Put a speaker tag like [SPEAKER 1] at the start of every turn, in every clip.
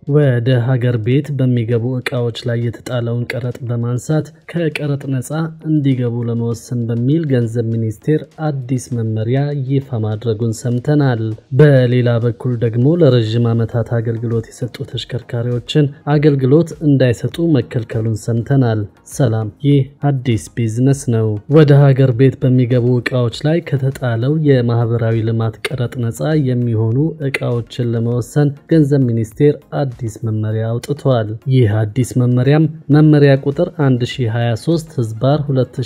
[SPEAKER 1] ወደ ሀገር ቤት በሚገቡ ዕቃዎች ላይ የተጣለውን ቀረጥ በማንሳት ከቀረጥ ነፃ እንዲገቡ ለመወሰን በሚል ገንዘብ ሚኒስቴር አዲስ መመሪያ ይፋ ማድረጉን ሰምተናል። በሌላ በኩል ደግሞ ለረዥም ዓመታት አገልግሎት የሰጡ ተሽከርካሪዎችን አገልግሎት እንዳይሰጡ መከልከሉን ሰምተናል። ሰላም፣ ይህ አዲስ ቢዝነስ ነው። ወደ ሀገር ቤት በሚገቡ ዕቃዎች ላይ ከተጣለው የማህበራዊ ልማት ቀረጥ ነፃ የሚሆኑ ዕቃዎችን ለመወሰን ገንዘብ ሚኒስቴር አዲስ መመሪያ አውጥቷል። ይህ አዲስ መመሪያም መመሪያ ቁጥር 1023 ህዝባር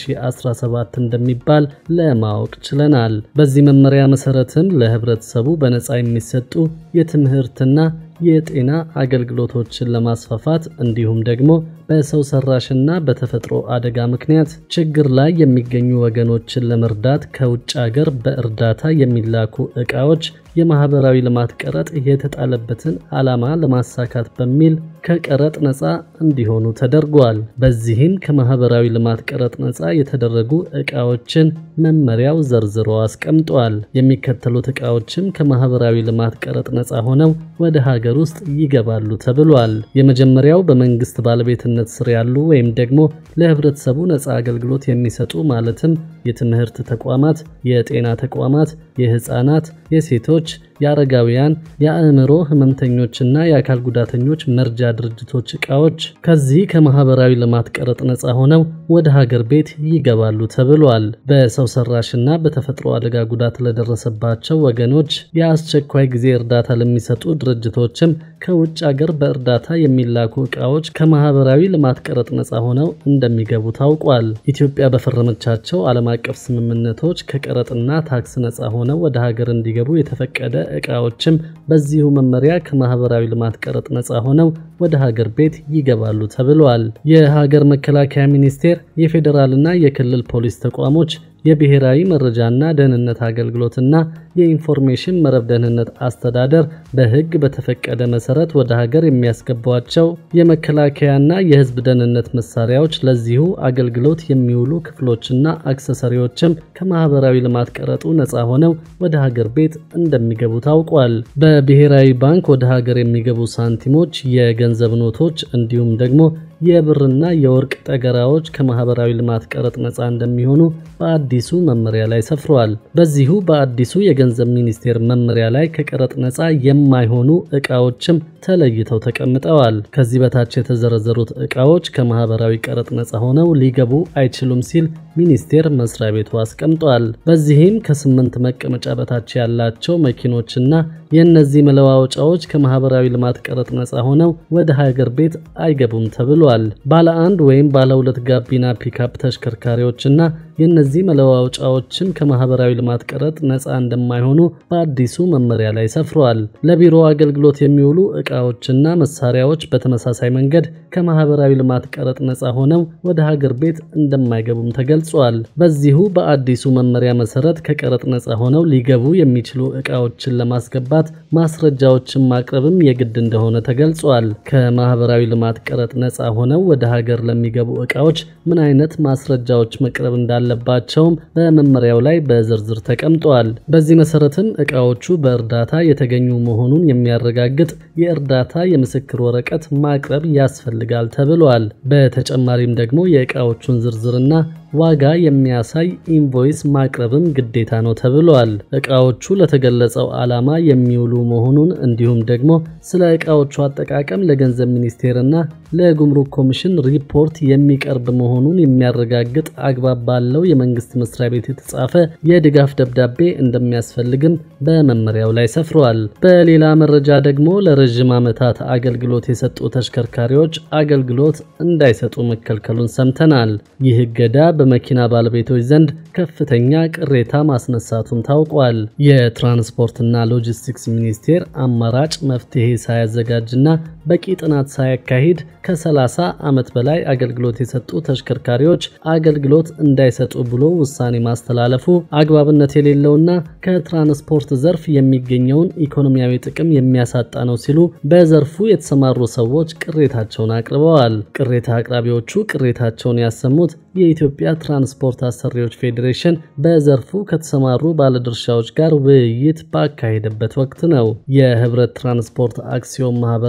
[SPEAKER 1] 2017 እንደሚባል ለማወቅ ችለናል። በዚህ መመሪያ መሰረትም ለህብረተሰቡ በነፃ የሚሰጡ የትምህርትና የጤና አገልግሎቶችን ለማስፋፋት እንዲሁም ደግሞ በሰው ሰራሽና በተፈጥሮ አደጋ ምክንያት ችግር ላይ የሚገኙ ወገኖችን ለመርዳት ከውጭ ሀገር በእርዳታ የሚላኩ ዕቃዎች የማህበራዊ ልማት ቀረጥ የተጣለበትን ዓላማ ለማሳካት በሚል ከቀረጥ ነፃ እንዲሆኑ ተደርጓል። በዚህም ከማህበራዊ ልማት ቀረጥ ነፃ የተደረጉ ዕቃዎችን መመሪያው ዘርዝሮ አስቀምጧል። የሚከተሉት ዕቃዎችም ከማህበራዊ ልማት ቀረጥ ነፃ ሆነው ወደ ሀገር ውስጥ ይገባሉ ተብሏል። የመጀመሪያው በመንግስት ባለቤትነት ስር ያሉ ወይም ደግሞ ለህብረተሰቡ ነፃ አገልግሎት የሚሰጡ ማለትም የትምህርት ተቋማት፣ የጤና ተቋማት፣ የህፃናት፣ የሴቶች፣ የአረጋውያን፣ የአእምሮ ህመምተኞችና የአካል ጉዳተኞች መርጃ ድርጅቶች ዕቃዎች ከዚህ ከማህበራዊ ልማት ቀረጥ ነፃ ሆነው ወደ ሀገር ቤት ይገባሉ ተብሏል። በሰው ሰራሽና በተፈጥሮ አደጋ ጉዳት ለደረሰባቸው ወገኖች የአስቸኳይ ጊዜ እርዳታ ለሚሰጡ ድርጅቶችም ከውጭ ሀገር በእርዳታ የሚላኩ ዕቃዎች ከማህበራዊ ልማት ቀረጥ ነፃ ሆነው እንደሚገቡ ታውቋል። ኢትዮጵያ በፈረመቻቸው ዓለም አቀፍ ስምምነቶች ከቀረጥና ታክስ ነፃ ሆነው ወደ ሀገር እንዲገቡ የተፈቀደ ዕቃዎችም በዚሁ መመሪያ ከማህበራዊ ልማት ቀረጥ ነፃ ሆነው ወደ ሀገር ቤት ይገባሉ ተብሏል። የሀገር መከላከያ ሚኒስቴር፣ የፌዴራልና የክልል ፖሊስ ተቋሞች የብሔራዊ መረጃና ደህንነት አገልግሎትና የኢንፎርሜሽን መረብ ደህንነት አስተዳደር በሕግ በተፈቀደ መሰረት ወደ ሀገር የሚያስገቧቸው የመከላከያና የሕዝብ ደህንነት መሳሪያዎች ለዚሁ አገልግሎት የሚውሉ ክፍሎችና አክሰሰሪዎችም ከማህበራዊ ልማት ቀረጡ ነፃ ሆነው ወደ ሀገር ቤት እንደሚገቡ ታውቋል። በብሔራዊ ባንክ ወደ ሀገር የሚገቡ ሳንቲሞች፣ የገንዘብ ኖቶች እንዲሁም ደግሞ የብርና የወርቅ ጠገራዎች ከማህበራዊ ልማት ቀረጥ ነፃ እንደሚሆኑ በአዲሱ መመሪያ ላይ ሰፍሯል። በዚሁ በአዲሱ የገንዘብ ሚኒስቴር መመሪያ ላይ ከቀረጥ ነፃ የማይሆኑ ዕቃዎችም ተለይተው ተቀምጠዋል። ከዚህ በታች የተዘረዘሩት ዕቃዎች ከማህበራዊ ቀረጥ ነፃ ሆነው ሊገቡ አይችሉም ሲል ሚኒስቴር መስሪያ ቤቱ አስቀምጧል። በዚህም ከስምንት መቀመጫ በታች ያላቸው መኪኖችና የእነዚህ መለዋወጫዎች ከማህበራዊ ልማት ቀረጥ ነፃ ሆነው ወደ ሀገር ቤት አይገቡም ተብሏል። ባለ አንድ ወይም ባለ ሁለት ጋቢና ፒካፕ ተሽከርካሪዎችና የእነዚህ መለዋወጫዎችም ከማህበራዊ ልማት ቀረጥ ነፃ እንደማይሆኑ በአዲሱ መመሪያ ላይ ሰፍሯል። ለቢሮ አገልግሎት የሚውሉ ዕቃዎችና መሳሪያዎች በተመሳሳይ መንገድ ከማህበራዊ ልማት ቀረጥ ነፃ ሆነው ወደ ሀገር ቤት እንደማይገቡም ተገልጿል። በዚሁ በአዲሱ መመሪያ መሰረት ከቀረጥ ነፃ ሆነው ሊገቡ የሚችሉ ዕቃዎችን ለማስገባት ማስረጃዎችን ማቅረብም የግድ እንደሆነ ተገልጿል። ከማህበራዊ ልማት ቀረጥ ነፃ ሆነው ወደ ሀገር ለሚገቡ ዕቃዎች ምን አይነት ማስረጃዎች መቅረብ እንዳለባቸውም በመመሪያው ላይ በዝርዝር ተቀምጧል። በዚህ መሰረትም ዕቃዎቹ በእርዳታ የተገኙ መሆኑን የሚያረጋግጥ የእርዳታ የምስክር ወረቀት ማቅረብ ያስፈልጋል ተብሏል። በተጨማሪም ደግሞ የዕቃዎቹን ዝርዝርና ዋጋ የሚያሳይ ኢንቮይስ ማቅረብም ግዴታ ነው ተብሏል። ዕቃዎቹ ለተገለጸው ዓላማ የሚውሉ መሆኑን እንዲሁም ደግሞ ስለ ዕቃዎቹ አጠቃቀም ለገንዘብ ሚኒስቴርና ለጉምሩክ ኮሚሽን ሪፖርት የሚቀርብ መሆኑን የሚያረጋግጥ አግባብ ባለው የመንግስት መስሪያ ቤት የተጻፈ የድጋፍ ደብዳቤ እንደሚያስፈልግም በመመሪያው ላይ ሰፍሯል። በሌላ መረጃ ደግሞ ለረዥም ዓመታት አገልግሎት የሰጡ ተሽከርካሪዎች አገልግሎት እንዳይሰጡ መከልከሉን ሰምተናል። ይህ እገዳ በመኪና ባለቤቶች ዘንድ ከፍተኛ ቅሬታ ማስነሳቱን ታውቋል። የትራንስፖርትና ሎጂስቲክስ ሚኒስቴር አማራጭ መፍትሄ ሳያዘጋጅና በቂ ጥናት ሳያካሂድ ከ30 ዓመት በላይ አገልግሎት የሰጡ ተሽከርካሪዎች አገልግሎት እንዳይሰጡ ብሎ ውሳኔ ማስተላለፉ አግባብነት የሌለውና ከትራንስፖርት ዘርፍ የሚገኘውን ኢኮኖሚያዊ ጥቅም የሚያሳጣ ነው ሲሉ በዘርፉ የተሰማሩ ሰዎች ቅሬታቸውን አቅርበዋል። ቅሬታ አቅራቢዎቹ ቅሬታቸውን ያሰሙት የኢትዮጵያ ትራንስፖርት አሰሪዎች ፌዴሬሽን በዘርፉ ከተሰማሩ ባለድርሻዎች ጋር ውይይት ባካሄደበት ወቅት ነው። የህብረት ትራንስፖርት አክሲዮን ማህበር መስራች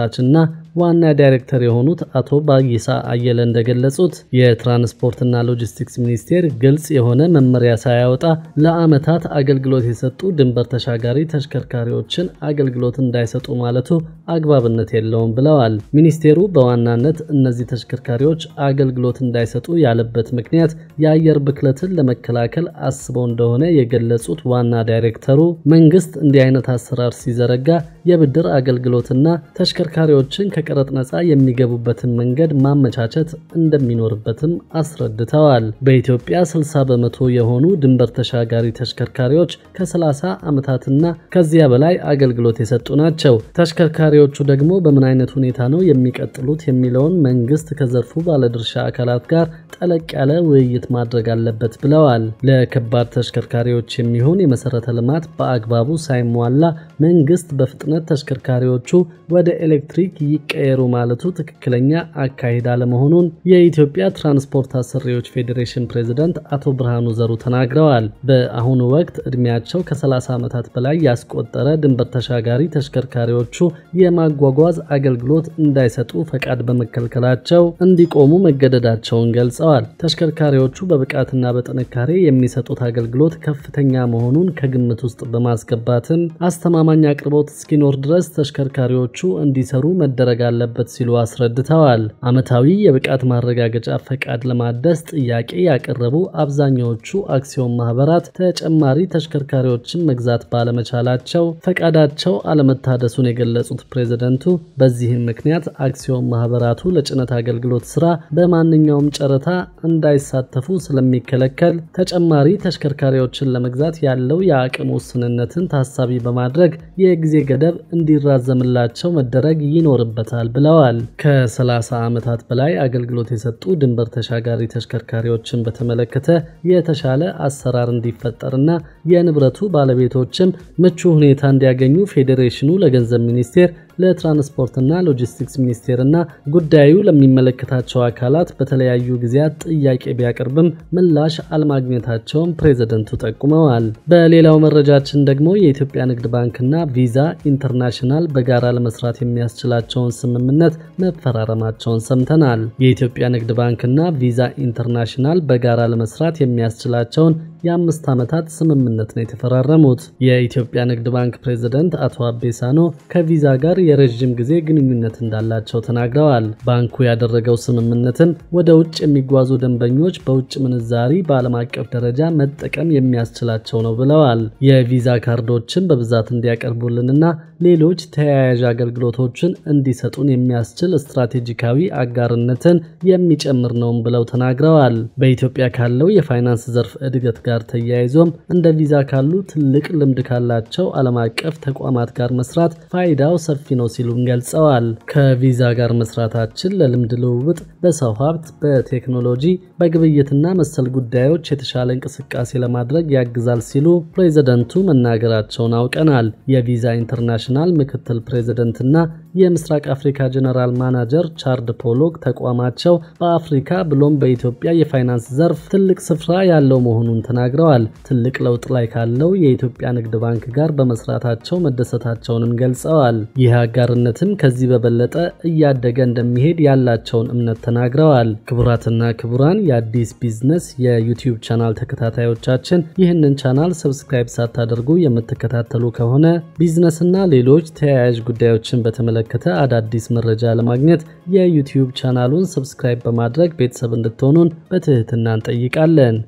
[SPEAKER 1] መስራችና ዋና ዳይሬክተር የሆኑት አቶ ባይሳ አየለ እንደገለጹት የትራንስፖርትና ሎጂስቲክስ ሚኒስቴር ግልጽ የሆነ መመሪያ ሳያወጣ ለዓመታት አገልግሎት የሰጡ ድንበር ተሻጋሪ ተሽከርካሪዎችን አገልግሎት እንዳይሰጡ ማለቱ አግባብነት የለውም ብለዋል። ሚኒስቴሩ በዋናነት እነዚህ ተሽከርካሪዎች አገልግሎት እንዳይሰጡ ያለበት ምክንያት የአየር ብክለትን ለመከላከል አስበው እንደሆነ የገለጹት ዋና ዳይሬክተሩ መንግስት እንዲህ አይነት አሰራር ሲዘረጋ የብድር አገልግሎትና ተሽከርካሪዎችን ከቀረጥ ነፃ የሚገቡበትን መንገድ ማመቻቸት እንደሚኖርበትም አስረድተዋል። በኢትዮጵያ 60 በመቶ የሆኑ ድንበር ተሻጋሪ ተሽከርካሪዎች ከ30 ዓመታትና ከዚያ በላይ አገልግሎት የሰጡ ናቸው። ተሽከርካሪዎቹ ደግሞ በምን አይነት ሁኔታ ነው የሚቀጥሉት የሚለውን መንግስት ከዘርፉ ባለድርሻ አካላት ጋር ጠለቅ ያለ ውይይት ማድረግ አለበት ብለዋል። ለከባድ ተሽከርካሪዎች የሚሆን የመሰረተ ልማት በአግባቡ ሳይሟላ መንግስት በፍጥነት ተሽከርካሪዎቹ ወደ ኤሌክትሪክ ይቀየሩ ማለቱ ትክክለኛ አካሄድ አለመሆኑን የኢትዮጵያ ትራንስፖርት አሰሪዎች ፌዴሬሽን ፕሬዝዳንት አቶ ብርሃኑ ዘሩ ተናግረዋል። በአሁኑ ወቅት እድሜያቸው ከ30 ዓመታት በላይ ያስቆጠረ ድንበር ተሻጋሪ ተሽከርካሪዎቹ የማጓጓዝ አገልግሎት እንዳይሰጡ ፈቃድ በመከልከላቸው እንዲቆሙ መገደዳቸውን ገልጸዋል። ተሽከርካሪዎቹ በብቃትና በጥንካሬ የሚሰጡት አገልግሎት ከፍተኛ መሆኑን ከግምት ውስጥ በማስገባትም አስተማማኝ አቅርቦት እስኪኖር ድረስ ተሽከርካሪዎቹ እንዲሰሩ መደረግ አለበት ሲሉ አስረድተዋል። ዓመታዊ የብቃት ማረጋገጫ ፈቃድ ለማደስ ጥያቄ ያቀረቡ አብዛኛዎቹ አክሲዮን ማህበራት ተጨማሪ ተሽከርካሪዎችን መግዛት ባለመቻላቸው ፈቃዳቸው አለመታደሱን የገለጹት ፕሬዝደንቱ በዚህም ምክንያት አክሲዮን ማህበራቱ ለጭነት አገልግሎት ስራ በማንኛውም ጨረታ እንዳይሳተፉ ስለሚከለከል ተጨማሪ ተሽከርካሪዎችን ለመግዛት ያለው የአቅም ውስንነትን ታሳቢ በማድረግ የጊዜ ገደብ እንዲራዘምላቸው መደረግ ይኖርበታል ብለዋል። ከ30 ዓመታት በላይ አገልግሎት የሰጡ ድንበር ተሻጋሪ ተሽከርካሪዎችን በተመለከተ የተሻለ አሰራር እንዲፈጠርና የንብረቱ ባለቤቶችም ምቹ ሁኔታ እንዲያገኙ ፌዴሬሽኑ ለገንዘብ ሚኒስቴር ለትራንስፖርትና ሎጂስቲክስ ሚኒስቴርና ጉዳዩ ለሚመለከታቸው አካላት በተለያዩ ጊዜያት ጥያቄ ቢያቀርብም ምላሽ አለማግኘታቸውን ፕሬዝደንቱ ጠቁመዋል። በሌላው መረጃችን ደግሞ የኢትዮጵያ ንግድ ባንክና ቪዛ ኢንተርናሽናል በጋራ ለመስራት የሚያስችላቸውን ስምምነት መፈራረማቸውን ሰምተናል። የኢትዮጵያ ንግድ ባንክና ቪዛ ኢንተርናሽናል በጋራ ለመስራት የሚያስችላቸውን የአምስት ዓመታት ስምምነት ነው የተፈራረሙት። የኢትዮጵያ ንግድ ባንክ ፕሬዝደንት አቶ አቤሳኖ ከቪዛ ጋር የረዥም ጊዜ ግንኙነት እንዳላቸው ተናግረዋል። ባንኩ ያደረገው ስምምነትም ወደ ውጭ የሚጓዙ ደንበኞች በውጭ ምንዛሪ በዓለም አቀፍ ደረጃ መጠቀም የሚያስችላቸው ነው ብለዋል። የቪዛ ካርዶችን በብዛት እንዲያቀርቡልንና ሌሎች ተያያዥ አገልግሎቶችን እንዲሰጡን የሚያስችል ስትራቴጂካዊ አጋርነትን የሚጨምር ነውም ብለው ተናግረዋል። በኢትዮጵያ ካለው የፋይናንስ ዘርፍ እድገት ጋር ተያይዞም እንደ ቪዛ ካሉ ትልቅ ልምድ ካላቸው ዓለም አቀፍ ተቋማት ጋር መስራት ፋይዳው ሰፊ ነው ሲሉም ገልጸዋል። ከቪዛ ጋር መስራታችን ለልምድ ልውውጥ፣ በሰው ሀብት፣ በቴክኖሎጂ፣ በግብይትና መሰል ጉዳዮች የተሻለ እንቅስቃሴ ለማድረግ ያግዛል ሲሉ ፕሬዝደንቱ መናገራቸውን አውቀናል። የቪዛ ኢንተርናሽናል ምክትል ፕሬዝደንትና የምስራቅ አፍሪካ ጀነራል ማናጀር ቻርድ ፖሎክ ተቋማቸው በአፍሪካ ብሎም በኢትዮጵያ የፋይናንስ ዘርፍ ትልቅ ስፍራ ያለው መሆኑን ተናግረዋል። ትልቅ ለውጥ ላይ ካለው የኢትዮጵያ ንግድ ባንክ ጋር በመስራታቸው መደሰታቸውንም ገልጸዋል። ይህ አጋርነትም ከዚህ በበለጠ እያደገ እንደሚሄድ ያላቸውን እምነት ተናግረዋል። ክቡራትና ክቡራን የአዲስ ቢዝነስ የዩቲዩብ ቻናል ተከታታዮቻችን ይህንን ቻናል ሰብስክራይብ ሳታደርጉ የምትከታተሉ ከሆነ ቢዝነስና ሌሎች ተያያዥ ጉዳዮችን በተመለከተ አዳዲስ መረጃ ለማግኘት የዩቲዩብ ቻናሉን ሰብስክራይብ በማድረግ ቤተሰብ እንድትሆኑን በትህትና እንጠይቃለን።